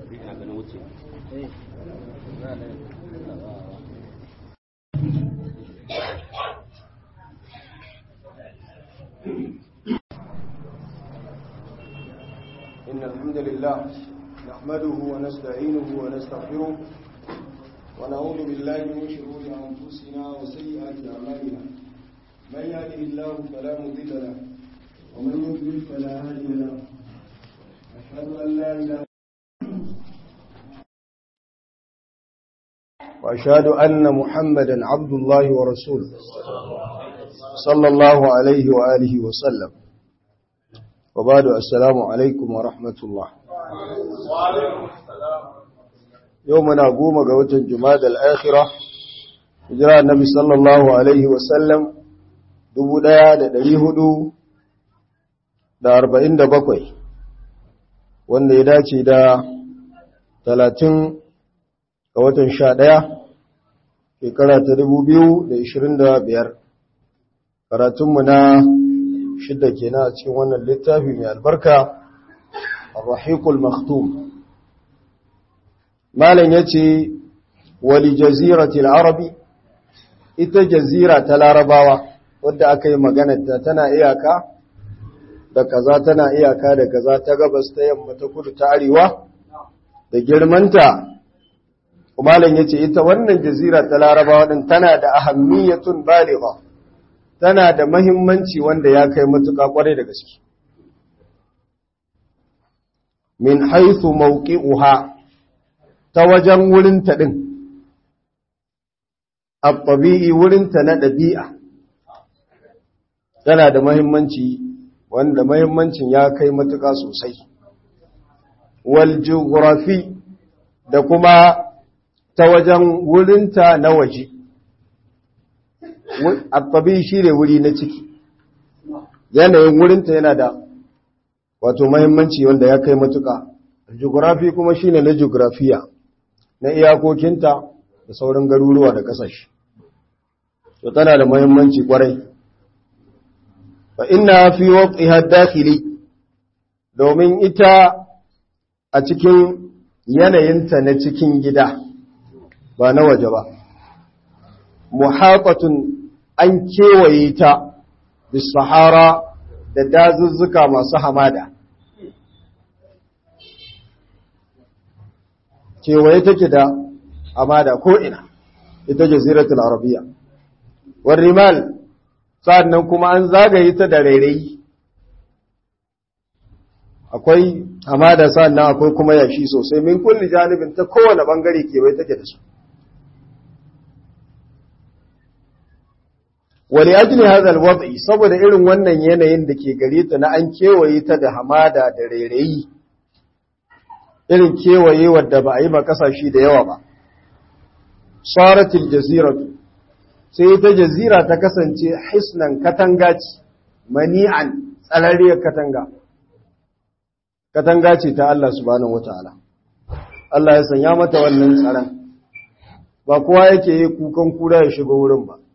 إن الحمد لله نحمده ونستعينه ونستغفره ونعوذ بالله من شرور أنفسنا وسيئات أعمالنا من يهده الله فلا مضل له ومن يضلل فلا هادي له أشهد أن لا إله وأشهد أن محمدا عبد الله ورسوله صلى الله عليه وآله وسلم وبعد السلام عليكم ورحمة الله يومنا قوم قوة الجماد الآخرة إجراء النبي صلى الله عليه وسلم dubu ɗaya da ɗari hudu da arba'in da bakwai wanda ya dace da talatin ga watan sha ɗaya shekara ta dubu biyu da ishirin da biyar karatunmu na shidda kenan a cikin wannan littafi mai albarka ar-rahiqul maktum malam yace wali jaziratil arabi ita jazira ta larabawa wadda aka yi maganarta tana iyaka da kaza tana iyaka da kaza ta gabas ta yamma ta kudu ta arewa da girmanta malam yace ita wannan jazira ta larabawa din tana da ahammiyatun baligha tana da mahimmanci wanda ya kai matuƙa ƙwarai da gaske. Min haithu mawqi'uha ta wajen wurinta ɗin, abbabi'i wurinta na ɗabi'a, tana da mahimmanci wanda mahimmancin ya kai matuƙa sosai. Wal geografi da kuma ta wajen wurinta na waje. Abbabi shi ne wuri na ciki, yanayin wurinta yana da wato mahimmanci wanda ya kai matuka. Geografi kuma shi ne na geografiya, na iyakokinta da sauran garuruwa da ƙasashe. To tana da mahimmanci kwarai. Fa ina fi waƙi dakili domin ita a cikin yanayinta na cikin gida, ba na waje ba. muhaƙatun an kewaye ta da sahara da dazuzzuka masu hamada. Kewaye take da hamada ko'ina, ita jaziratul arabiya. Warrimal, sa'an kuma an zagaye ta da rairayi. Akwai hamada sa'an akwai kuma yashi sosai, min kulli janibin ta kowane ɓangare kewaye take da su. wali ajli hadha alwad'i saboda irin wannan yanayin da ke gare ta na an kewaye ta da hamada da rairayi irin kewaye wadda ba a yi ma kasashe da yawa ba saratil jaziratu sai ta jazira ta kasance hisnan katanga ce mani'an tsararriyar katanga katanga ce ta Allah subhanahu wataala Allah ya sanya mata wannan tsaron ba kowa yake yi kukan kura ya shiga wurin ba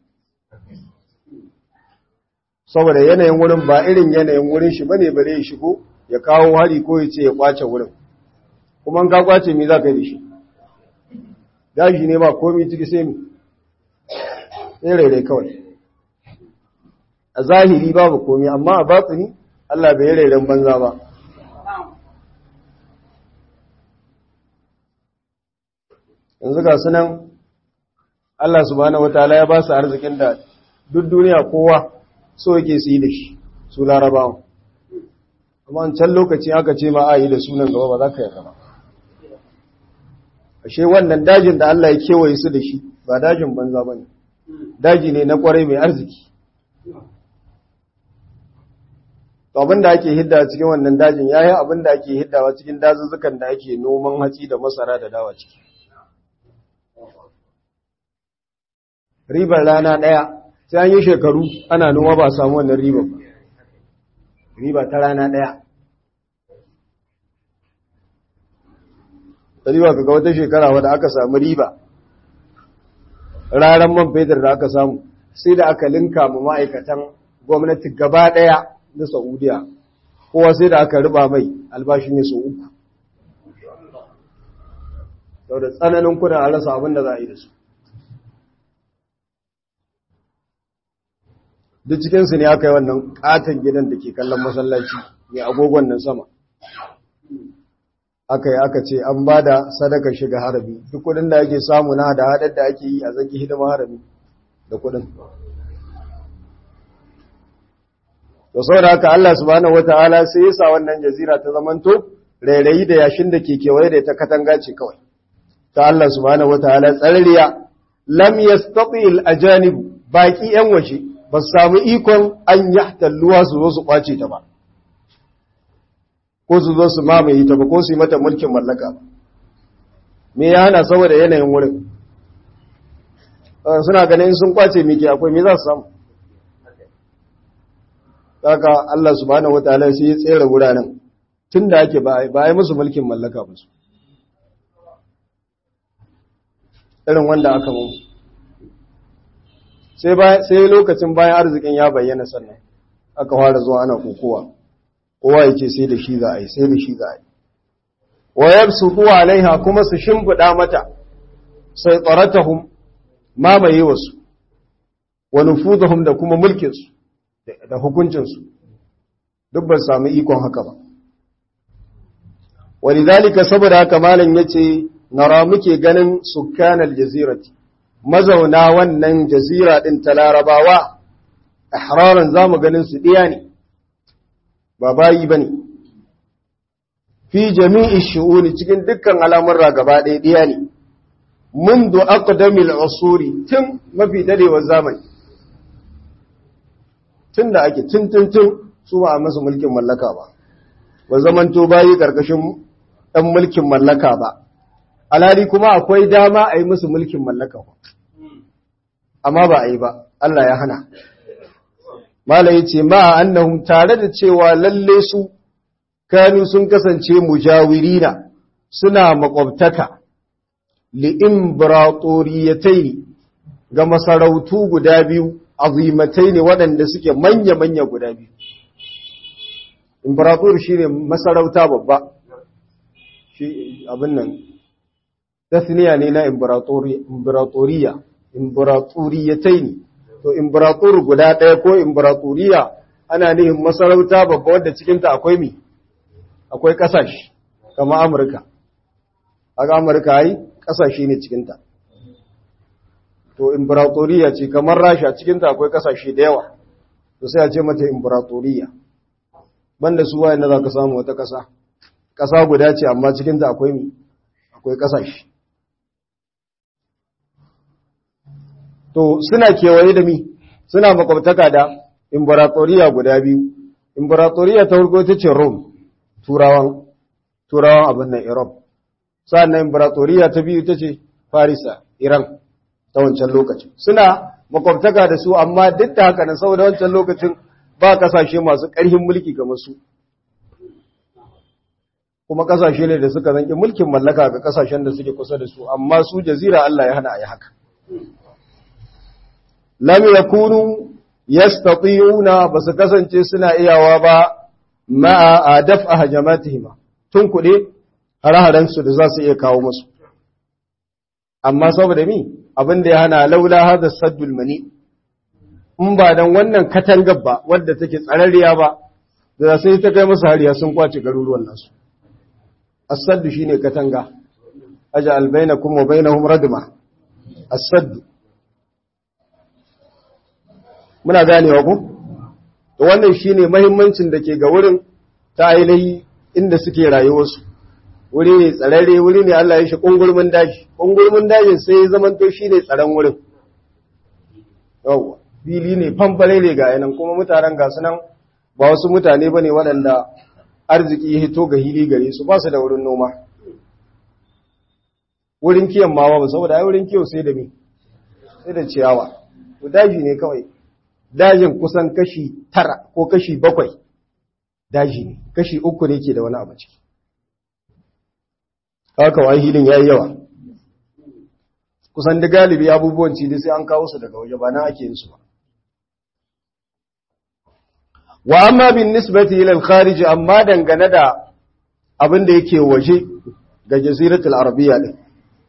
saboda yanayin wurin ba irin yanayin wurin shi bane bare ya shigo ya kawo hari ko ya ce ya kwace wurin kuma ka kwace me za ka yi da shi daji ne ba komai ciki sai mu sai rairai kawai a zahiri babu komai amma a batsini Allah bai rairan banza ba yanzu ga sunan Allah subhanahu wataala ya ba su arzikin da duk duniya kowa so yake su yi da shi su larabawan amma an can lokaci aka ce ma a yi da sunan gaba ba za ka yi gaba ashe wannan dajin da Allah ya kewaye su da shi ba dajin banza ba ne daji ne na kwarai mai arziki to abin da ake hidda cikin wannan dajin ya yi abin da ake hiddawa cikin dazuzzukan da ake noman hatsi da masara da dawa ciki ribar rana ɗaya sai an yi shekaru ana noma ba samu wannan riba ba riba ta rana ɗaya ta riba kaga wata shekara wadda aka samu riba ranar man fetur da aka samu sai da aka linka ma ma'aikatan gwamnati gaba ɗaya na saudiya kowa sai da aka riba mai albashi ne sau uku sau da tsananin kuna a rasa abin da za a yi da su duk cikinsu ne aka yi wannan katon gidan da ke kallon masallaci mai agogon nan sama aka yi aka ce an ba da sadaka shiga harami duk kudin da ake samu na da haɗar da ake yi a zaki hidima harami da kudin to saboda haka Allah subhanahu wataala sai ya sa wannan jazira ta zamanto rairayi da yashin da ke kewaye da ta katanga ce kawai ta Allah subhanahu wataala tsarriya lam yastati al ajanib baki yan waje ba su samu ikon an yahtalluwa su zo su kwace ta ba ko su zo su mamaye ta ba ko su yi mata mulkin mallaka ba me ya hana saboda yanayin wurin suna ganin sun kwace miki akwai me za su samu Saka Allah subhanahu wataala sai ya tsere wuraren tunda ake ba ba ai musu mulkin mallaka ba su. Irin wanda aka mu. Sai sai lokacin bayan arzikin ya bayyana sannan aka fara zuwa ana kokowa. Kowa yake sai da shi za a yi, sai da shi za a yi. Wa yabsutu alaiha kuma su shimfida mata sai tsaratahum mamaye wasu wa nufudahum da kuma mulkin su. da hukuncinsu duk ba sami ikon haka ba walidhalika saboda haka malam yace nara muke ganin sukkanal jazirati mazauna wannan jazira din ta larabawa ihraran zamu ganin su diya ne ba bayi bane fi jami'i shu'uni cikin dukkan al'amurra gaba ɗaya diya ne منذ أقدم العصور tun mafi dadewar zamani tun da ake tun tun tun su ba a masa mulkin mallaka ba ba zamanto bayi ƙarƙashin ɗan mulkin mallaka ba alhali kuma akwai dama a yi musu mulkin mallaka ba amma ba a yi ba Allah ya hana mala ya ce ma annahum tare da cewa lalle su kanu sun kasance mujawirina suna makwabtaka li'imbratoriyatai ga masarautu guda biyu azimatai ne waɗanda suke manya-manya guda biyu. Imperator shi ne masarauta babba, shi abin nan, tasniya ne na imperatoriya, imperatoriyatai ne, to imperator guda ɗaya ko imperatoriya ana nihin masarauta babba wadda cikinta akwai mi, akwai ƙasashe, kama Amurka. Haka Amurka yi ƙasashe ne cikinta. to imperatoriya ce kamar rasha cikinta akwai kasashe da yawa to sai a ce mata imperatoriya banda su wayan da za ka samu wata kasa kasa guda ce amma cikinta akwai mi akwai kasashe to suna kewaye da mi suna makwabtaka da imperatoriya guda biyu imperatoriya ta farko ta ce rome turawan turawan abin nan europe sa'annan imperatoriya ta biyu ta ce farisa iran ta wancan lokacin suna makwabtaka da su amma duk da haka nan saboda wancan lokacin ba kasashe masu ƙarfin mulki kamar su kuma kasashe ne da suka zanki mulkin mallaka ga kasashen da suke kusa da su amma su jazira Allah ya hana a yi haka lam yakunu yastati'una basu kasance suna iyawa ba ma'a adaf ahjamatihim tun kuɗe hare su da za su iya kawo musu amma saboda mi abin da ya hana laula hada saddul mani in ba dan wannan katangar ba wadda take tsararriya ba da sai ta kai musu hariya sun kwace garuruwan nasu as-saddu shine katanga aj'al bainakum wa bainahum radma as-saddu muna ganewa ku to wannan shine muhimmancin da ke ga wurin ta ainihi inda suke rayuwarsu wuri ne tsararre wuri ne Allah ya shi kungurmin daji kungurmin dajin sai ya zamanto shi ne tsaron wurin yawwa fili ne famfare ne ga yanan kuma mutanen ga su nan ba wasu mutane ba ne waɗanda arziki ya hito ga hili gare su ba su da wurin noma wurin kiyon ma ba saboda ai wurin kiyo sai da me sai da ciyawa to daji ne kawai dajin kusan kashi tara ko kashi bakwai daji ne kashi uku ne ke da wani abu ciki haka wa hilin ya yi yawa kusan da galibi abubuwan cidi sai an kawo su daga waje ba na ake yin su ba wa amma bin nisbati ila al-kharij amma dangane da abin da yake waje ga jaziratul arabiya din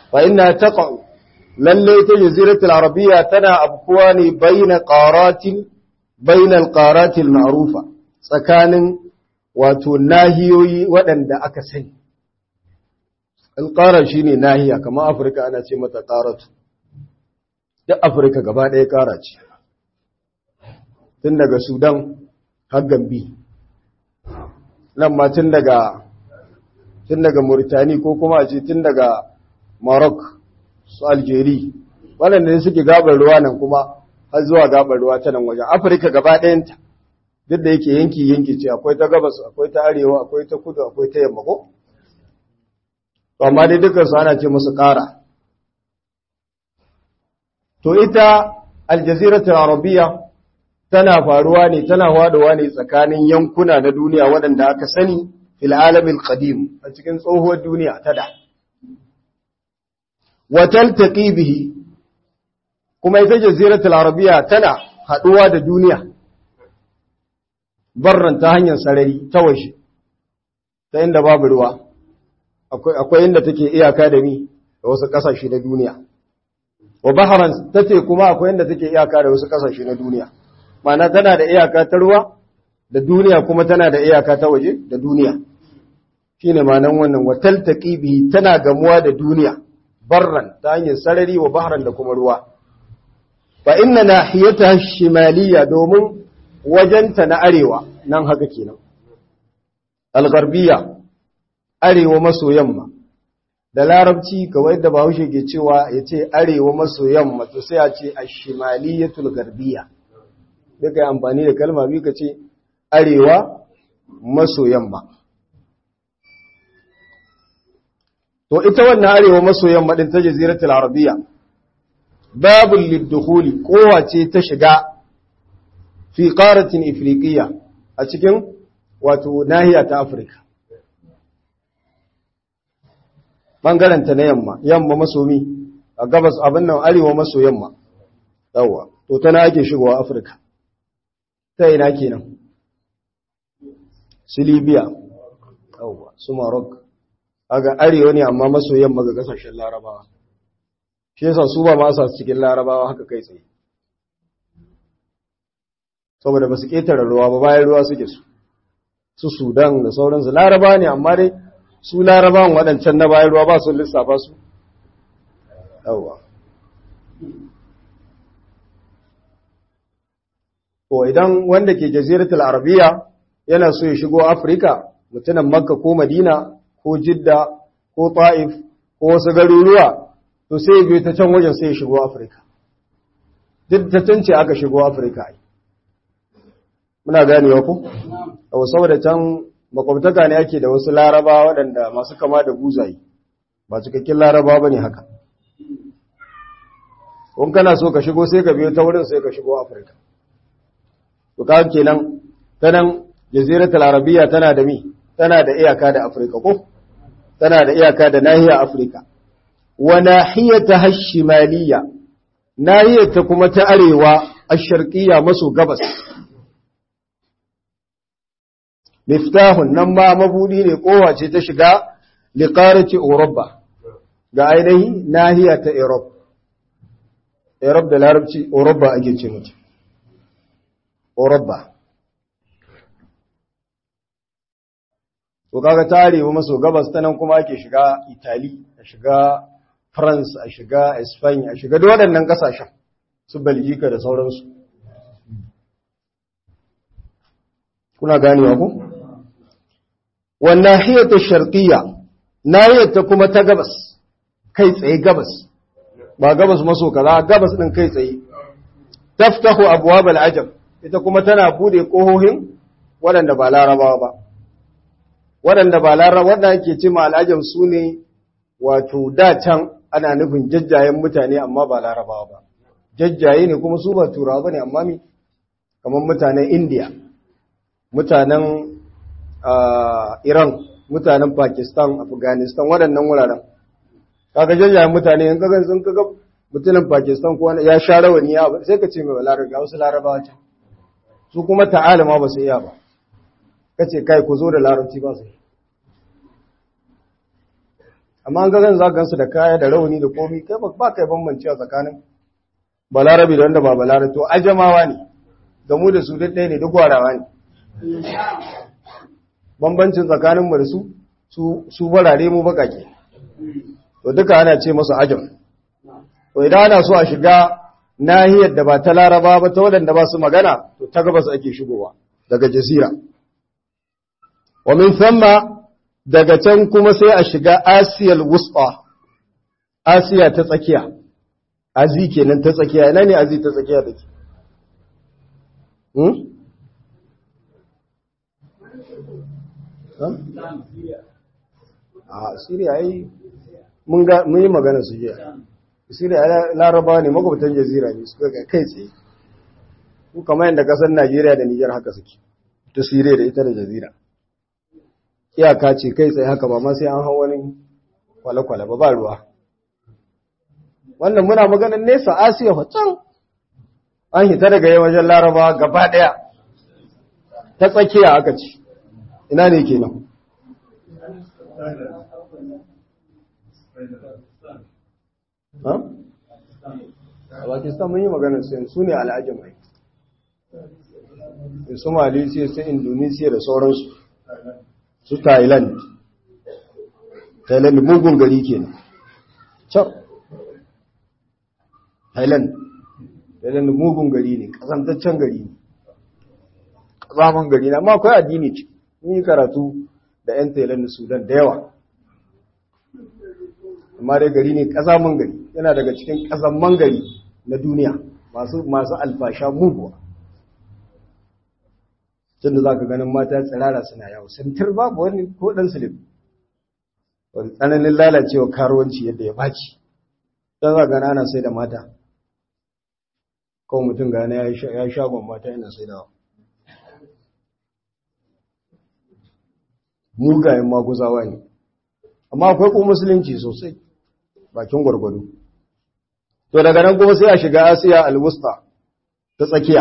fa inna taqa'u lalle ta jaziratul arabiyya tana abkuwa ne baina qaratin bainal qaratil ma'rufa tsakanin wato nahiyoyi waɗanda aka sani alƙara shine nahiya kamar afirka ana ce mata ƙaratu duk afirka gaba ɗaya ƙara ce tun daga sudan har gambi nan ma tun daga tun daga mauritani ko kuma a ce tun daga maroc su algeri waɗanda ne suke gabar ruwa nan kuma har zuwa gabar ruwa ta nan wajen afirka gaba ɗayanta duk da yake yanki yanki ce akwai ta gabas akwai ta arewa akwai ta kudu akwai ta yamma ko amma dai dukkan su ana ce musu ƙara to ita aljaziratul arabiya tana faruwa ne tana wadowa ne tsakanin yankuna na duniya waɗanda aka sani fil alamil qadim a cikin tsohuwar duniya ta da wa taltaqi bihi kuma ita jaziratul arabiya tana haduwa da duniya barran ta hanyar sarari ta waje ta inda babu ruwa akwai inda take iyaka da mi da wasu kasashe na duniya wa baharan tace kuma akwai inda take iyaka da wasu kasashe na duniya ma'ana tana da iyaka ta ruwa da duniya kuma tana da iyaka ta waje da duniya shine ma'anan wannan wa taltaqi bihi tana gamuwa da duniya barran ta hanyar sarari wa baharan da kuma ruwa fa inna nahiyataha shimaliya domin wajenta na arewa nan haka kenan al-gharbiyya arewa maso yamma da larabci kawai da bahaushe ke cewa ya ce arewa maso yamma to sai a ce ashimaliyatul garbiya duka yi amfani da kalma biyu ka ce arewa maso yamma to ita wannan arewa maso yamma din ta jaziratul arabiya babul lidukhuli kowace ta shiga fi qaratin ifriqiya a cikin wato nahiya ta afirka ɓangaranta na yamma yamma maso mi a gabas abin nan arewa maso yamma yawwa to tana ake shigowa afirka ta ina kenan su libya yawwa su maroc aga arewa ne amma maso yamma ga kasashen larabawa shi yasa su ba masa cikin larabawa haka kai tsaye saboda ba su ƙetare ruwa ba bayan ruwa suke su su sudan da sauransu larabawa ne amma dai su larabawan waɗancan na bayan ruwa ba su lissafa su yawwa ko idan wanda ke jaziratul arabiya yana so ya shigo afirka mutumin makka ko madina ko jidda ko ta'if ko wasu garuruwa to sai ya biyo ta can wajen sai ya shigo afirka duk ta can ce aka shigo afirka ai muna ganewa ku saboda can makwabtaka ne ake da wasu laraba waɗanda masu kama da buzayi ba cikakken laraba ba ne haka in kana so ka shigo sai ka biyo ta wurin sai ka shigo afirka to ka kenan ta nan jaziratul arabiya tana da mi tana da iyaka da afirka ko tana da iyaka da nahiya afirka wa nahiyata hashimaliya nahiyata kuma ta arewa ash-sharqiyya maso gabas miftahun nan ma mabudi ne kowace ta shiga liqarati Europa ga ainihi nahiya ta Europe Europe da larabci Europa ake ce mata Europa to kaga tarewa maso gabas ta nan kuma ake shiga Italy a shiga France a shiga Spain a shiga duk waɗannan ƙasashen su Belgica da sauransu kuna ganewa ku wannan hiyata sharqiyya nahiyata kuma ta gabas kai tsaye gabas ba gabas maso kaza gabas din kai tsaye taftahu abwab al-ajab ita kuma tana bude kohohin waɗanda ba larabawa ba waɗanda ba larabawa waɗanda ake ce ma al-ajab sune wato da can ana nufin jajjayen mutane amma ba larabawa ba jajjaye ne kuma su ba turawa bane amma mi kamar mutanen India mutanen Iran, mutanen Pakistan, Afghanistan, waɗannan wuraren. Kaga jajjayen mutane, in kaga sun kaga mutumin Pakistan ko ya sha rawani ya sai ka ce mai larabi ga wasu larabawa can. Su kuma ta'ala ma ba su iya ba. Kace kai ku zo da larabci ba su yi. amma an ga za gansu da kaya da rauni da komi kai ba kai bambanci a tsakanin balarabi da wanda ba balarabi to ajamawa ne da mu da su duk ɗaya ne duk warawa ne bambancin tsakanin mu da su su farare mu bakake to duka ana ce masu ajam to idan ana so a shiga nahiyar da ba ta laraba ba ta waɗanda ba su magana to ta gabas ake shigowa daga jazira wa min thamma daga can kuma sai a shiga asiyal wusta asiya ta tsakiya azi kenan ta tsakiya ina ne azi ta tsakiya take hmm a Syria ai mun ga mun yi magana su jiya Syria Laraba ne makwabtan jazira ne suka ga kai tsaye ku kamar yadda kasar Najeriya da Niger haka suke ta Syria da ita da jazira iyaka ce kai tsaye haka ba ma sai an hau wani kwale-kwale ba ba ruwa wannan muna maganin nesa Asiya fa can an hita daga yawancin Laraba gaba daya ta tsakiya aka ci ina ne kenan ha? a Pakistan mun yi maganar su su ne al'ajin mai su Malaysia su Indonesia da sauransu su Thailand Thailand mugun gari kenan can Thailand Thailand mugun gari ne kasantaccen gari ne kasaman gari ne amma akwai addini ce mun yi karatu da 'yan Thailand da Sudan da yawa amma dai gari ne kasaman gari yana daga cikin kasaman gari na duniya masu masu alfasha muguwa tun da za ka ganin mata tsirara suna yawo santar babu wani ko ɗan silif wani tsananin lalacewa karuwanci yadda ya baci don za gana ana sai da mata kawai mutum gane ya shagon mata yana sai da mugayen maguzawa ne amma akwai kuma musulunci sosai bakin gwargwado to daga nan kuma sai a shiga asiya alwusta ta tsakiya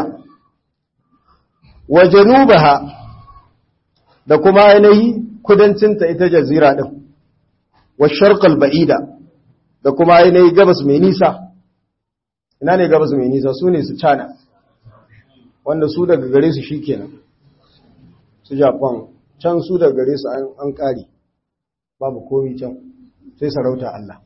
wa janubaha da kuma ainihi kudancinta ita jazira din wa sharqal ba'ida da kuma ainihi gabas mai nisa ina ne gabas mai nisa su ne su cana wanda su daga gare su shikenan su japan can su daga gare su an kare babu komi can sai sarauta Allah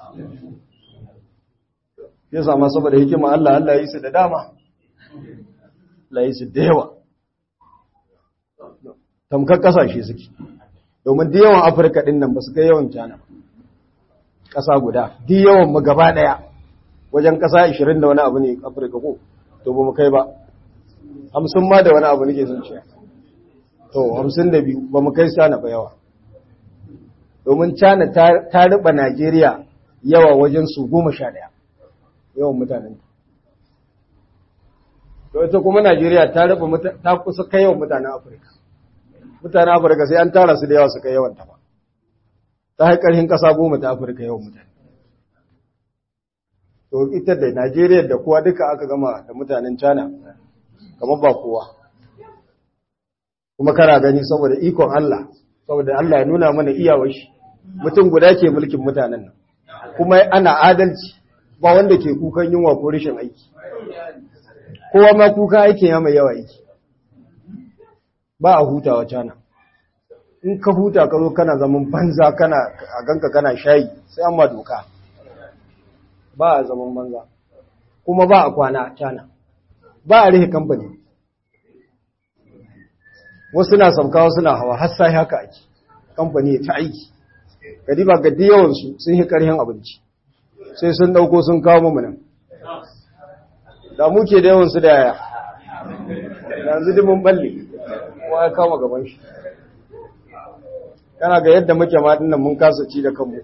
ya sama saboda hikima Allah Allah ya yi su da dama Allah ya yi su da yawa tamkar kasashe suke domin da yawan afirka din nan ba su kai yawan cana ƙasa guda di yawan mu gaba ɗaya wajen ƙasa 20 da wani abu ne afirka ko to ba mu kai ba hamsin ma da wani abu nake son ce to hamsin da biyu ba mu kai cana ba yawa domin cana ta riba najeriya yawa wajen su goma sha ɗaya yawan mutanen to ita kuma najeriya ta riba ta kusa kai yawan mutanen afirka mutanen afirka sai an tara su da yawa su kai yawan ta ba ta haƙarhin ƙasa goma ta afirka yawan mutane to ita da najeriya da kowa duka aka gama da mutanen china kamar ba kowa kuma kana gani saboda ikon allah saboda allah ya nuna mana iyawar shi mutum guda ke mulkin mutanen nan kuma ana adalci ba wanda ke kukan yunwa ko rashin aiki kowa ma kukan aikin ya mai yawa aiki ba a hutawa cana in ka huta ka zo kana zaman banza kana a ganka kana shayi sai an ma doka ba a zaman banza kuma ba a kwana cana ba a rihe kamfani wasu na sauka wasu na hawa har sai haka ake kamfani ya ta aiki gadi ba gadi yawansu sun yi karhin abinci sai sun dauko sun kawo mu nan da muke da yawansu da yaya yanzu dimin balle kowa ya kama gaban shi kana ga yadda muke ma dinnan mun kasa ci da kanmu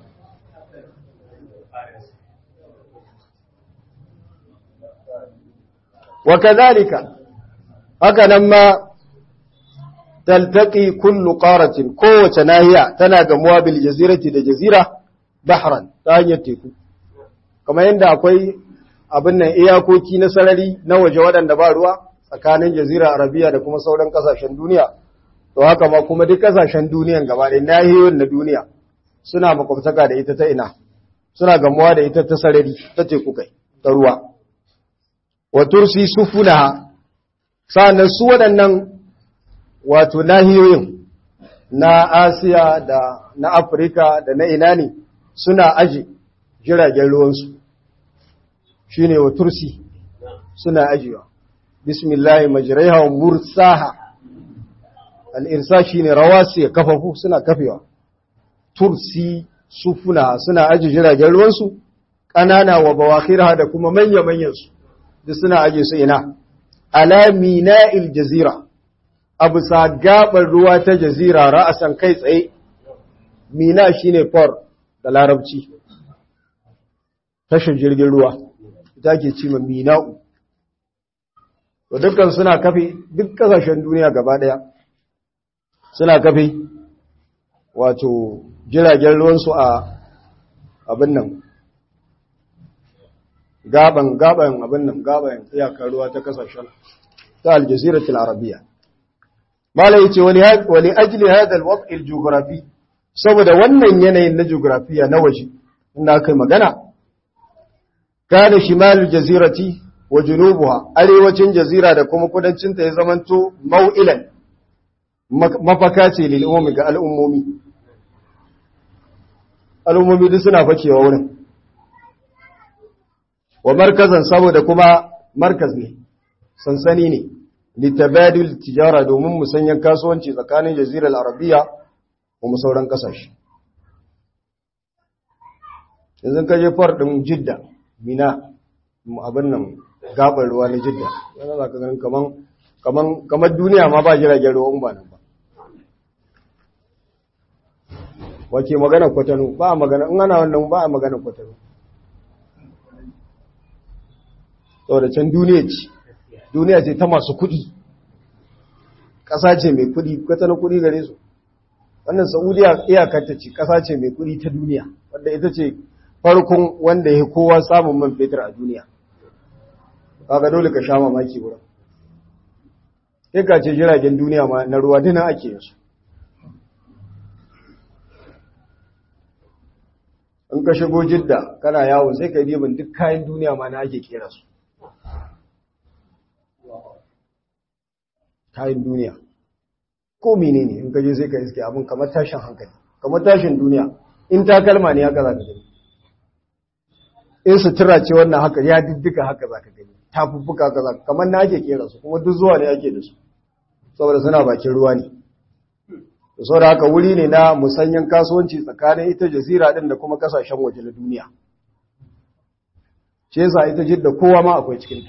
wa kadhalika haka nan ma taltaqi kullu qaratin kowace nahiya tana gamuwa bil jazirati da jazira bahran ta hanyar teku kamar yadda akwai abin nan iyakoki na sarari na waje waɗanda ba ruwa tsakanin jazira arabiya da kuma sauran kasashen duniya to haka ma kuma duk kasashen duniyan gaba ɗaya nahiyoyin na duniya suna makwabtaka da ita ta ina suna gamuwa da ita ta sarari ta teku kai ta ruwa wa tursi sufunaha sa'annan su waɗannan wato nahiyoyin na Asiya da na Afirka da na ina ne suna aji jiragen ruwansu shine wa tursi suna ajiwa bismillah majraiha wa mursaha al-irsa shine rawasi kafafu suna kafewa tursi sufuna suna aji jiragen ruwansu ƙanana wa bawakhirha da kuma manya-manyan su duk suna aje su ina ala mina'il jazira abu sa gabar ruwa ta jazira ra'asan kai tsaye mina shine for da larabci tashin jirgin ruwa ita ke ce ma mina'u to dukkan suna kafe duk kasashen duniya gaba daya suna kafe wato jiragen ruwansu a abin nan gaban gaban abin nan gaban iyakar ruwa ta kasashen ta aljaziratul arabiya mala yace wani wani ajli hada alwad' aljughrafi saboda wannan yanayin na geografiya na waje inda kai magana kana shimal jazirati wa junubuha arewacin jazira da kuma kudancin ta ya zamanto mau'ilan mafaka ce lil ummi ga al'ummomi al'ummomi duk suna fakewa wurin wa markazan saboda kuma markaz ne sansani ne litabadul tijara domin musanyan kasuwanci tsakanin jazirar arabiya kuma sauran kasashe yanzu ka je far din jidda mina abin nan gabar ruwa na jidda yana za ka ganin kaman kaman kamar duniya ma ba jiragen ruwa ba nan ba wace magana kwatano ba a magana in ana wannan ba a magana kwatano saboda can duniya ce duniya ce ta masu kuɗi ƙasa ce mai kuɗi kwatano kuɗi gare su wannan saudiya iyakarta ce ƙasa ce mai kuɗi ta duniya wadda ita ce farkon wanda ya kowa samun man fetur a duniya kaga dole ka sha mamaki wurin sai ka ce jiragen duniya ma na ruwa dina ake yin su in ka shigo jidda kana yawo sai ka yi duk kayan duniya ma na ake kera su kayan duniya ko mene ne in ka je sai ka iske abin kamar tashin hankali kamar tashin duniya in takalma ne haka za ka gani in sutura ce wannan haka ya diddika haka za ka gani tafuffuka haka za ka kamar na ake kera su kuma duk zuwa ne ake da su saboda suna bakin ruwa ne da saboda haka wuri ne na musanyen kasuwanci tsakanin ita jazira din da kuma kasashen waje na duniya ce yasa ita jidda kowa ma akwai cikinta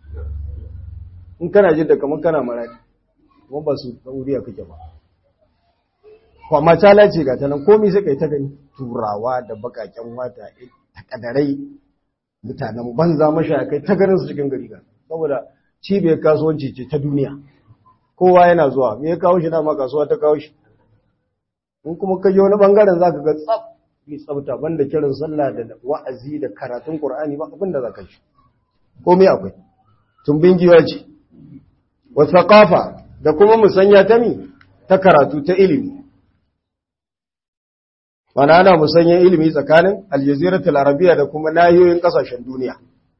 in kana jidda kamar kana maradi kuma ba su sauriya kake ba kwamma cala ce ga tanan komi sai kai ta gani turawa da bakaken wata takadarai mutanen banza mashaya kai ta ganin su cikin gari ga saboda cibiyar kasuwanci ce ta duniya kowa yana zuwa me ya kawo shi dama kasuwa ta kawo shi in kuma ka je wani bangaren za ka ga tsaf bi tsafta banda kiran sallah da wa'azi da karatun qur'ani ba abin da za ka shi komai akwai tumbin giwa ce wa thaqafa da kuma musanya ta mi ta karatu ta ilimi mana ana musanyen ilimi tsakanin aljaziratul arabiya da kuma nahiyoyin kasashen duniya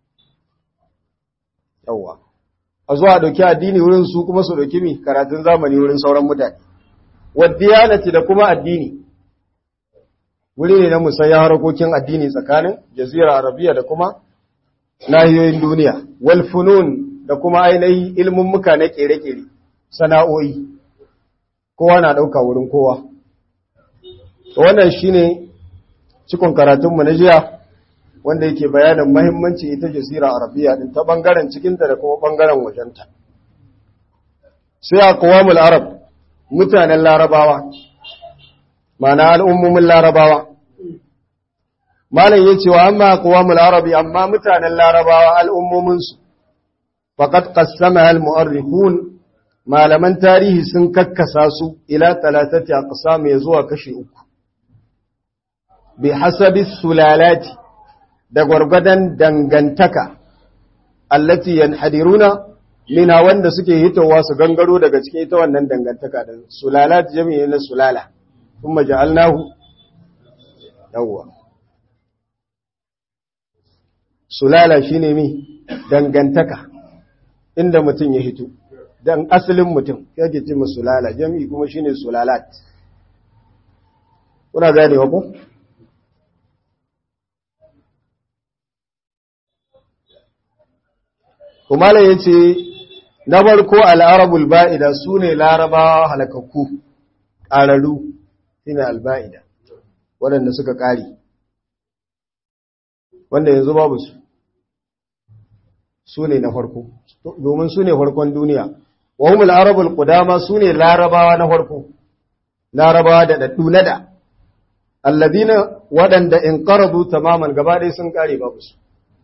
yawwa a zuwa dauki addini wurin su kuma su dauki mi karatun zamani wurin sauran mutane wadiyanati da kuma addini wuri ne na musanya harkokin addini tsakanin jazira arabiya da kuma nahiyoyin duniya wal funun da kuma ainihin ilmin muka na kere-kere sana'o'i kowa na dauka wurin kowa to wannan shine cikon karatunmu na jiya wanda yake bayanin mahimmanci ita jazira arabiya din ta bangaren cikinta da kuma bangaren wajenta sai aqwamul arab mutanen larabawa mana al'ummomin larabawa malam yace wa amma aqwamul arabi amma mutanen larabawa al'ummomin su faqad qassamaha al-mu'arrikhun malaman tarihi sun kakkasa su ila talatati aqsam ya zuwa kashi uku bi hasabi sulalati da gwargwadon dangantaka allati yanhadiruna mina wanda suke hitowa su gangaro daga cikin ita wannan dangantaka da sulalat jami'i na sulala kuma ja'alnahu yawwa sulala shine mi dangantaka inda mutum ya hito dan asalin mutum yake ce sulala jami'i kuma shine sulalat kuna gane wa ko Kumala ya ce, Na barko al'arabul ba'ida su ne larabawa halakakku, ƙararru, shi ne alba'ida, waɗanda suka ƙari, wanda yanzu babu su, su ne na farko, domin su ne farkon duniya. Wahumul arabul ƙudama su ne larabawa na farko, larabawa da ɗaɗɗu na da, alladina waɗanda in ƙaradu tamaman gaba ɗaya sun ƙare babu su.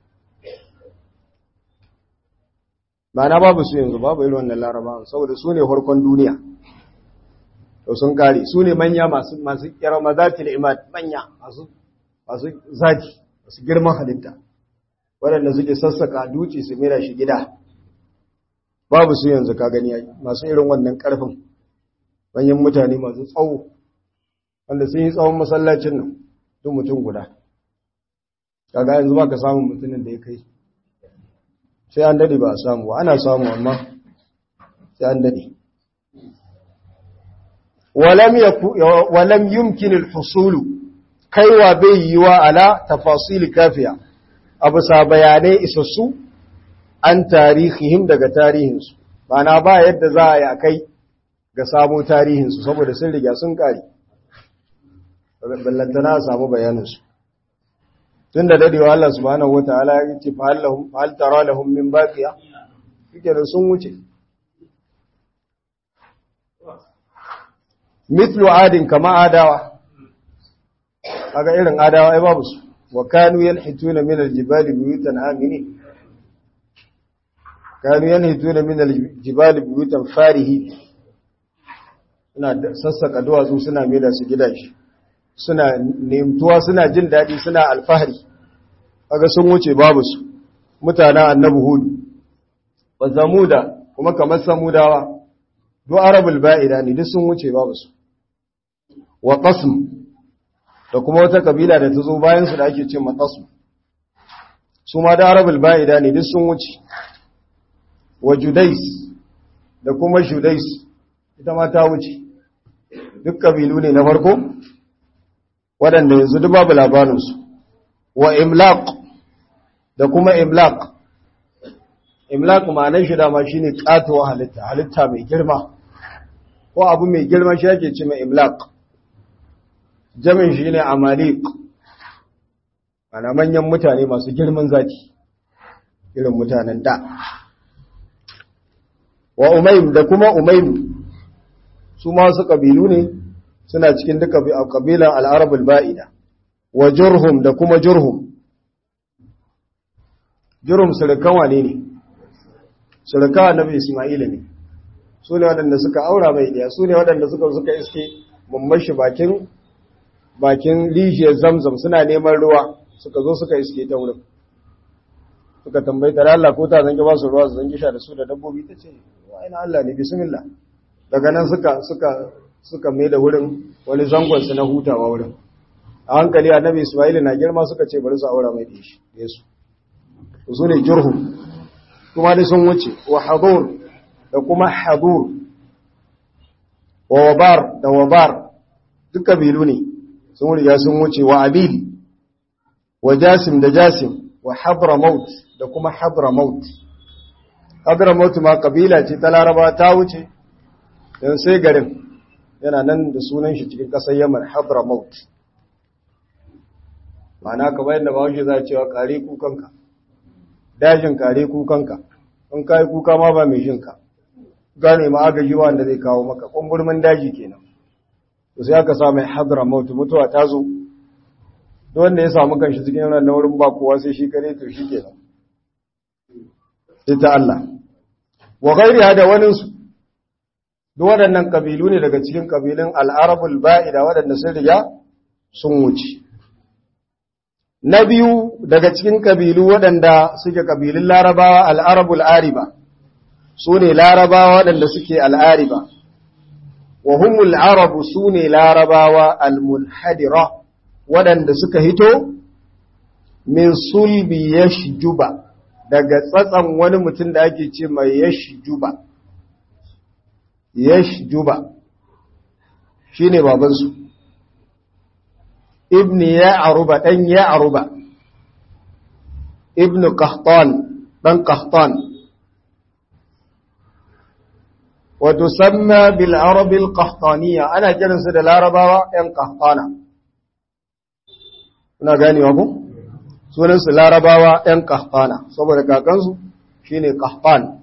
Ma'ana babu su yanzu babu irin wannan larabawan saboda su ne farkon duniya to sun kare su ne manya masu masu kiramazatil imad manya masu masu zaki masu girman halitta waɗanda suke sassaka duci su mira shi gida babu su yanzu ka gani masu irin wannan karfin manyan mutane masu tsawo wanda sun yi tsawon masallacin nan duk mutum guda kaga yanzu baka samun mutumin da ya kai sai an dade ba a samu ana samu amma sai an dade walam yaku walam yumkin al-husul kaiwa bai yiwa ala tafasil kafiya abu sa bayanai isassu an tarihihim daga tarihinsu bana ba yadda za a yi kai ga samu tarihinsu saboda sun riga sun kare ballantana a samu bayaninsu tun da dadewa Allah subhanahu wa ta'ala ya ce fahal tara lahum min baqiya suke da sun wuce mithlu adin kama adawa kaga irin adawa ai babu su wa kanu yanhituna min aljibali buyutan amini kanu yanhituna min aljibali buyutan farihi suna sassaka duwatsu suna mai da su gidaje suna nemtuwa suna jin daɗi suna alfahari kaga sun wuce babu su mutanen annabi hudu wa zamuda kuma kamar samudawa duk arabul ba'ida ne duk sun wuce babu su wa qasm da kuma wata kabila da ta zo bayan su da ake ce maqasm su ma da arabul ba'ida ne duk sun wuce wa judais da kuma judais ita ma ta wuce duk kabilu ne na farko waɗanda yanzu duk babu labarinsu wa imlaq da kuma imlaq imlaq ma'anar shi dama shine katuwa halitta halitta mai girma ko abu mai girma shi yake ce mai imlaq jamin shi ne amaliq ana manyan mutane masu girman zaki irin mutanen da wa umaym da kuma umaym su ma su kabilu ne suna cikin duka kabilan al'arabul ba'ida wa jurhum da kuma jurhum jurhum surukan wane ne surukan annabi isma'ila ne su ne waɗanda suka aura mai ɗaya su ne waɗanda suka suka iske mummashi bakin bakin rijiyar zamzam suna neman ruwa suka zo suka iske ta wurin suka tambayi tare Allah ko ta zangi ba su ruwa su zangi sha da su da dabbobi ta ce wa ina Allah ne bismillah daga nan suka suka suka mai da wurin wani zangonsu na hutawa wurin a hankali annabi ismaili na girma suka ce bari su aura mai da shi yesu su ne jurhu kuma dai sun wuce wa hadur da kuma hadur wa wabar da wabar duk kabilu ne sun riga sun wuce wa abil wa jasim da jasim wa hadramaut da kuma hadramaut hadramaut ma kabila ce ta laraba ta wuce don sai garin yana nan da sunan shi cikin ƙasar Yaman Hadramaut ma'ana kamar yadda bahaushe za a cewa kare kukanka dajin kare kukanka in ka yi kuka ma ba mai jinka gane ma agaji wanda zai kawo maka ƙungurmin daji kenan to sai aka sa mai Hadramaut mutuwa ta zo duk wanda ya samu kanshi cikin yana na wurin ba kowa sai shi kare to shi kenan sai ta Allah wa ghairiha da waninsu duk waɗannan ƙabilu ne daga cikin ƙabilun al'arabul ba'ida waɗanda sun riga sun wuce. Na biyu daga cikin ƙabilu waɗanda suke ƙabilun larabawa al'arabul ariba, su ne larabawa waɗanda suke al'ariba, wa humul arabu su ne larabawa al-mulhadira waɗanda suka hito min sulbi yashjuba daga tsatsan wani mutum da ake ce mai yashjuba yashjuba shine babansu ibn ya'ruba dan ya'ruba ibn qahtan dan qahtan wa tusamma bil arab al qahtaniya ana kiransu da larabawa yan qahtana kuna ganewa ko sunansu larabawa ‘yan kahfana saboda kakansu shi ne kahfan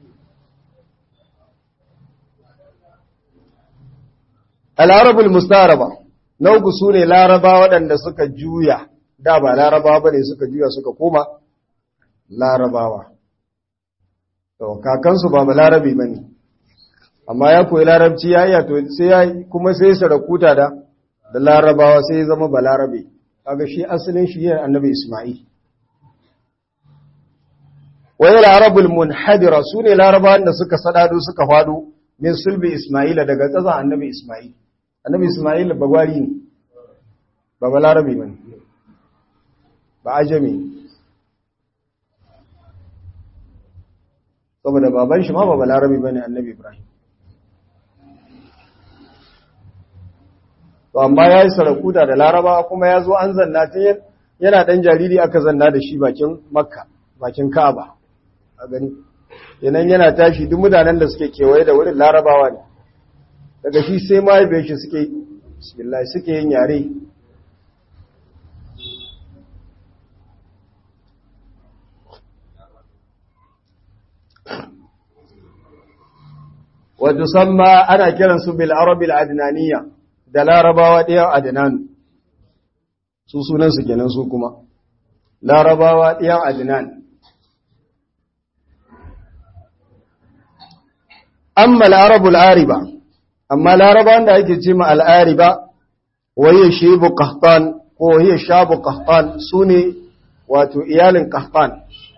al'arabul mustaraba na uku su ne laraba waɗanda suka juya da ba larabawa ba ne suka juya suka koma larabawa to kakansu ba ba larabi ba ne amma ya koyi larabci ya iya to sai ya kuma sai sarakuta da da larabawa sai ya zama ba larabe kaga shi asalin shi yana annabi Isma'il wai larabul munhadira sune larabawan da suka sadado suka fado min sulbi Isma'ila daga tsazan annabi Isma'il annabi Isma'il bagwari ne ba balarabe bane ba ajami saboda baban shi ma ba balarabe bane annabi Ibrahim to amma ya yi sarakuta da laraba kuma ya zo an zanna ta yana ɗan jariri aka zanna da shi bakin makka bakin ka'aba a gani yanan yana tashi duk mutanen da suke kewaye da wurin larabawa ne daga shi sai mahaifiyar shi suke bismillah suke yin yare wa tusamma ana kiransu bil arabil adnaniyya da larabawa ɗaya adinanu su sunansu kenan su kuma larabawa ɗaya adinan amma larabul ariba amma larabawan da ake ce ma al'ariba waye shebu kahtan ko waye shabu kahtan su ne wato iyalin kahtan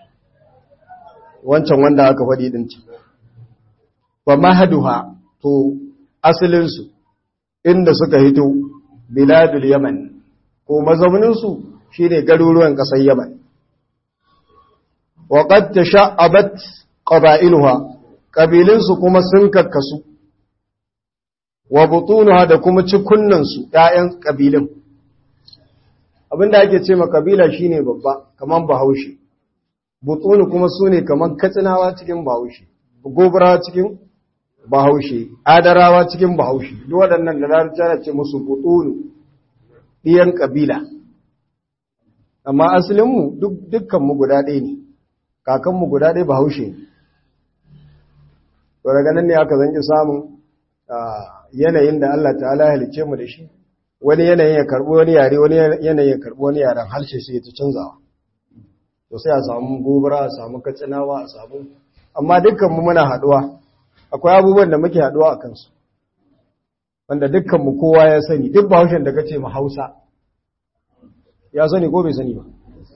wancan wanda aka faɗi ɗin ce ba mahaduha to asalinsu inda suka hito biladul yaman ko mazauninsu shi ne garuruwan ƙasar yaman waƙad ta sha'abat ƙaba'iluwa ƙabilinsu kuma sun kakkasu wa butunuwa da kuma cikunansu ‘ya'yan ƙabilin abinda ake ce ma ƙabila shi ne babba kamar bahaushe butunu kuma su ne kamar katsinawa cikin bahaushe gobara cikin bahaushe adarawa cikin bahaushe duk waɗannan da larabci ana ce musu butunu ɗiyan ƙabila amma asalinmu dukkanmu guda ɗaya ne kakanmu guda ɗaya bahaushe ne to daga nan ne aka zanki samun yanayin da Allah ta'ala halice mu da shi wani yanayin ya karɓi wani yare wani yanayin ya karɓi wani yaren harshe sai ta canzawa to sai a samu gobara a samu katsinawa a samu amma dukkanmu muna haɗuwa akwai abubuwan da muke haɗuwa a kansu wanda dukkanmu kowa ya sani duk bahaushen da kace mu Hausa ya sani ko bai sani ba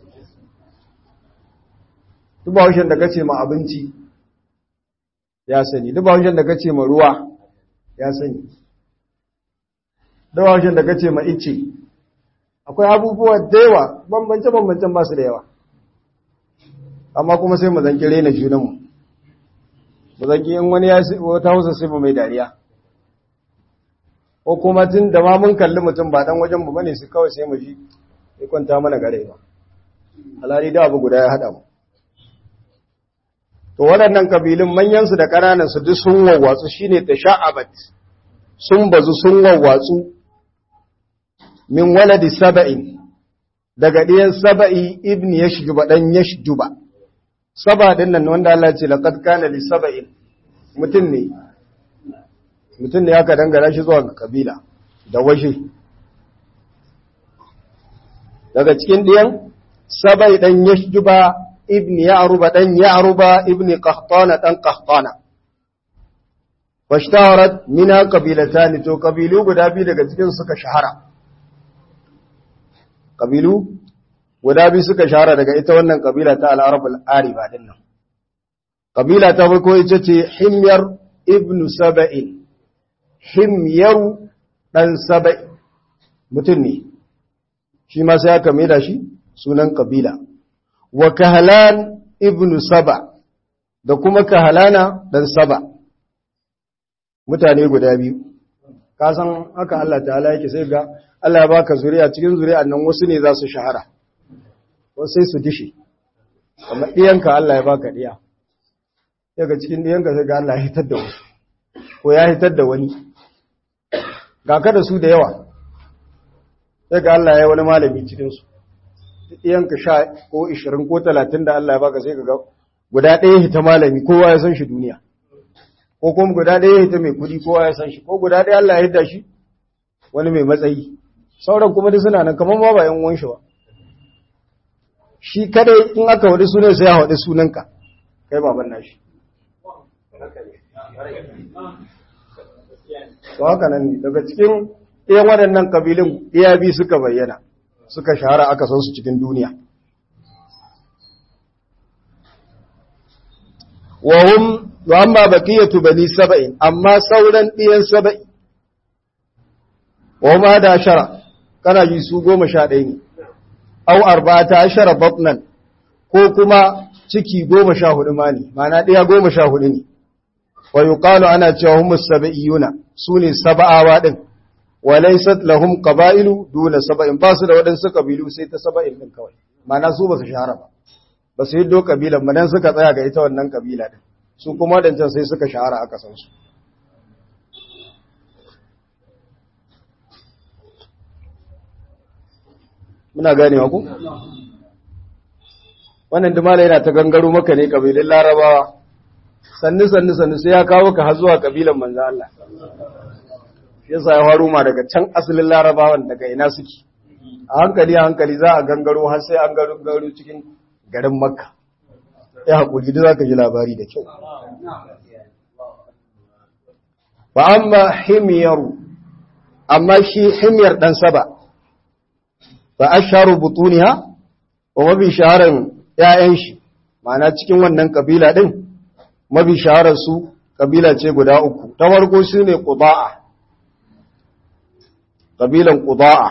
duk bahaushen da kace mu abinci ya sani duk bahaushen da kace mu ruwa ya sani duk bahaushen da kace mu ice akwai abubuwa da yawa bambance bambancen ba su da yawa amma kuma sai mu zanki rena junanmu mu zanki in wani ya wata hausa sai mu mai dariya ko kuma tun da ma mun kalli mutum ba dan wajen mu bane su kawai sai mu ji ya kwanta mana gare ba alhali da abu guda ya hada mu to waɗannan kabilun manyan su da ƙananan su duk sun wawwatsu shine tasha'abat sun bazu sun wawwatsu min waladi saba'in daga ɗiyan saba'i ibn yashjuba dan yashjuba saba din nan wanda Allah ya ce laqad kana li saba'in mutum ne mutum ne aka dangana shi zuwa ga kabila da washe daga cikin ɗiyan sabai ɗan yashjuba ibn ya'ruba ɗan ya'ruba ibn qahtana ɗan qahtana washtaharat mina qabilatan to kabilu guda biyu daga cikin suka shahara kabilu guda biyu suka shahara daga ita wannan kabila ta al-arab al-ariba din nan kabila ta farko ita ce himyar ibn saba'in himyaru ɗan saba'i mutum ne shi ma sai aka maida shi sunan kabila wa kahalan ibnu saba da kuma kahalana dan saba mutane guda biyu ka san haka Allah ta'ala yake sai ga Allah ya baka zuriya cikin zuri'an nan wasu ne za su shahara wasu sai su dishe amma ɗiyanka Allah ya baka ɗiya daga cikin ɗiyanka sai ga Allah ya hitar da wasu ko ya hitar da wani ga ka da su da yawa sai ga Allah ya wani malami cikinsu ɗiyanka sha ko ishirin ko talatin da Allah ya baka sai ga guda ɗaya hita malami kowa ya san shi duniya ko kuma guda ɗaya hita mai kuɗi kowa ya san shi ko guda ɗaya Allah ya hidda shi wani mai matsayi sauran kuma duk suna nan kamar ma ba yan uwan shi ba shi kadai in aka wadi sunan sai ya wadi sunanka kai baban nashi to haka nan ne daga cikin ɗayan waɗannan kabilun ɗaya biyu suka bayyana suka shahara aka san su cikin duniya wa hum wa amma baqiyatu bani sab'in amma sauran ɗiyan sab'i wa ma da shara kana ji su goma sha ɗaya ne au arba'ata ashara batnan ko kuma ciki goma sha hudu ma ne mana ɗaya goma sha hudu ne wa yuqalu ana cewa humus sab'iyuna sune sab'awa din wa laysat lahum qaba'ilu duna sab'in ba su da wadansu kabilu sai ta sab'in din kawai mana su ba su shahara ba ba su yiddo kabilan madan suka tsaya ga ita wannan kabila din su kuma wadancan sai suka shahara aka san su muna ganewa ku wannan dumala yana ta gangaro maka ne kabilun larabawa sannu sannu sannu sai ya kawo ka har zuwa kabilan manzo Allah shi yasa ya faru ma daga can asalin larabawan daga ina suke a hankali a hankali za a gangaro har sai an gangaro cikin garin makka ya haƙuri da za ka ji labari da kyau ba amma himiyaru amma shi himiyar ɗan saba ba a sharu butuniya wa mabi shaharar ‘ya'yan shi ma'ana cikin wannan kabila ɗin mabi shaharar su kabila ce guda uku ta farko su ne ƙuda'a ƙabilan ƙuda'a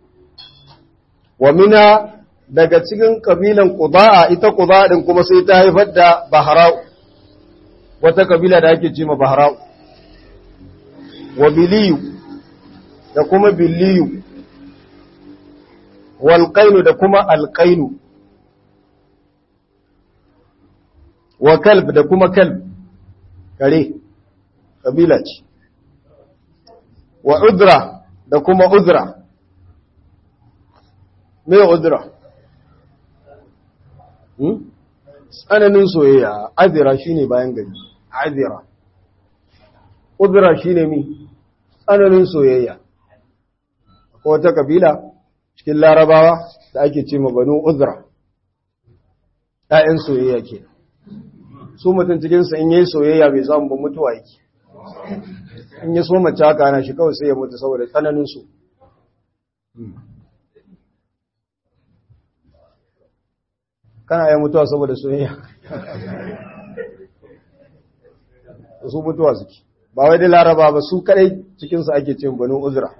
wa mina daga cikin ƙabilan ƙuda'a ita ƙuda'a ɗin kuma sai ta haifar da baharau wata kabila da ake ce ma baharau wa biliyu da kuma biliyu walƙainu da kuma alƙainu wa kalb da kuma kalb kare kabila ce wa udra da kuma udra me udra tsananin soyayya azira shine bayan gari azira udra shine mi tsananin soyayya ko wata kabila cikin larabawa da ake ce ma banu udra ɗayan soyayya ke su mutum cikinsa in yi soyayya bai samu ba mutuwa yake in yi so mace haka na shi kawai sai ya mutu saboda tsananin su kana yi mutuwa saboda soyayya su mutuwa suke ba wai da laraba ba su kadai cikinsu ake cin banu uzra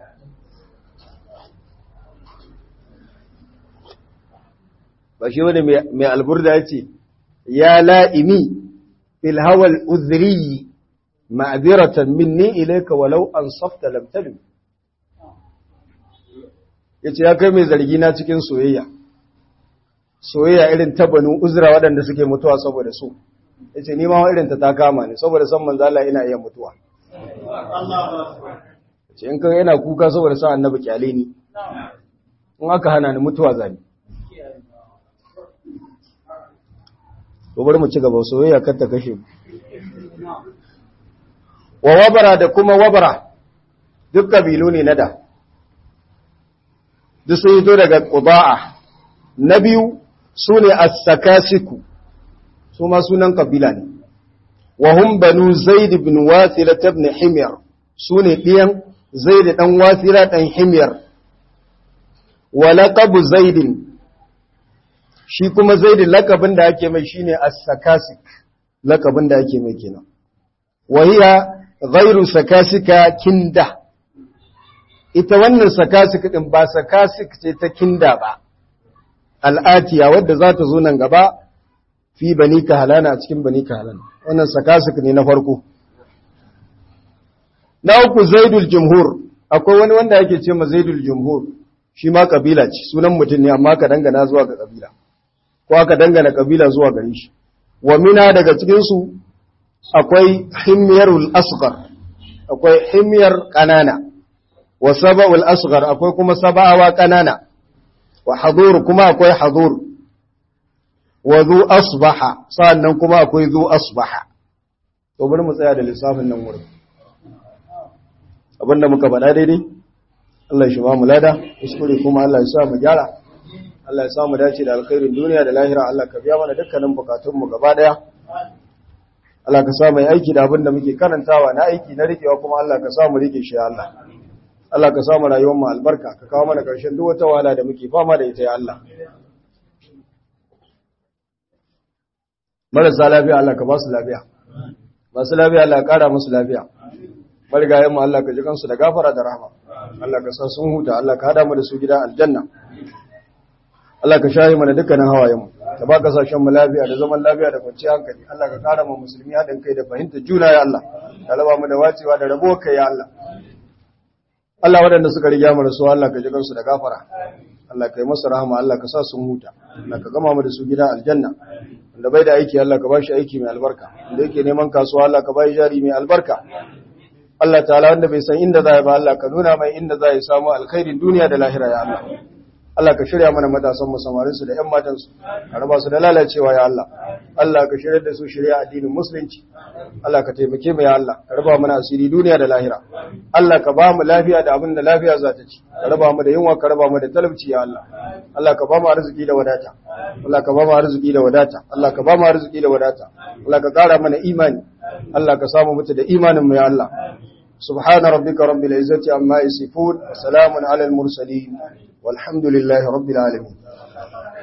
ba shi wani mai alburda ya ce ya la'imi ilhawal uzri ma'aziratan minni ilaika walau an safta lamtalim ya ce ya kai mai zargi na cikin soyayya soyayya irin ta banu uzra waɗanda suke mutuwa saboda su ya ce nima irin ta ta kama ne saboda san manzala ina iya mutuwa ce in kan yana kuka saboda sa annabi kyale ni in aka hana ni mutuwa zani to bari mu ci gaba soyayya kar ta kashe mu wa wabara da kuma wabara duk kabilu ne na da duk sun yi daga qudaa na biyu su ne as-sakasiku su ma sunan kabila ne wa hum banu zaid ibn wasila ibn himyar su ne ɗiyan zaid dan wasila dan himyar wa laqabu zaid shi kuma zaid laqabin da ake mai shine as-sakasik laqabin da ake mai kenan wa hiya ghairu sakasika kinda ita wannan sakasik din ba sakasik ce ta kinda ba al'atiya wadda za ta zo nan gaba fi bani kahalana a cikin bani kahalana wannan sakasik ne na farko na uku zaidul jumhur akwai wani wanda yake ce ma zaidul jumhur shi ma kabila ce sunan mutum ne amma ka dangana zuwa ga kabila ko aka dangana kabila zuwa gare shi wa mina daga cikin su akwai himyarul asghar akwai himyar kanana wa saba'ul asghar akwai kuma saba'awa kanana wa hadur kuma akwai hadur wa zu asbaha sannan kuma akwai zu asbaha to bari mu tsaya da lissafin nan wurin abinda muka faɗa daidai Allah shi ba mu lada kuskure kuma Allah ya sa mu gyara Allah ya sa mu dace da alkhairin duniya da lahira Allah ka biya mana dukkanin bukatun mu gaba daya Allah ka sa mu aiki da abinda muke karantawa na aiki na rikewa kuma Allah ka sa mu rike shi Allah Allah ka sa mu rayuwar mu albarka ka kawo mana karshen duk wata wahala da muke fama da ita ya Allah marasa lafiya Allah ka ba su lafiya masu lafiya Allah ka kara musu lafiya marigayen mu Allah ka ji kansu da gafara da rahama Allah ka sa sun huta Allah ka hada mu da su gida aljanna Allah ka shahi mana dukkanin hawayen mu ka ba kasashen mu lafiya da zaman lafiya da kwanciyar hankali Allah ka kara mu musulmi haɗin kai da fahimtar juna ya Allah ka raba mu da wacewa da rabo kai ya Allah Allah waɗanda suka riga mu rasuwa Allah ka ji kansu da gafara Allah ka yi masa rahama Allah ka sa sun huta Allah ka gama mu da su gida aljanna wanda bai da aiki Allah ka ba shi aiki mai albarka wanda yake neman kasuwa Allah ka ba shi jari mai albarka Allah ta'ala wanda bai san inda za ya ba Allah ka nuna mai inda za ya samu alkhairin duniya da lahira ya Allah Allah ka shirya mana matasan mu samarin su da ƴan matan su ka raba su da lalacewa ya Allah Allah ka shirya da su shirya addinin musulunci Allah ka taimake mu ya Allah ka raba mana asiri duniya da lahira Allah ka ba mu lafiya da abin da lafiya za ta ci ka raba mu da yunwa ka raba mu da talauci ya Allah Allah ka ba mu arziki da wadata Allah ka ba mu arziki da wadata Allah ka ba mu arziki da wadata Allah ka kara mana imani Allah ka samu mutu da imanin mu ya Allah سبحان ربك رب العزة عما يصفون وسلام على المرسلين والحمد لله رب العالمين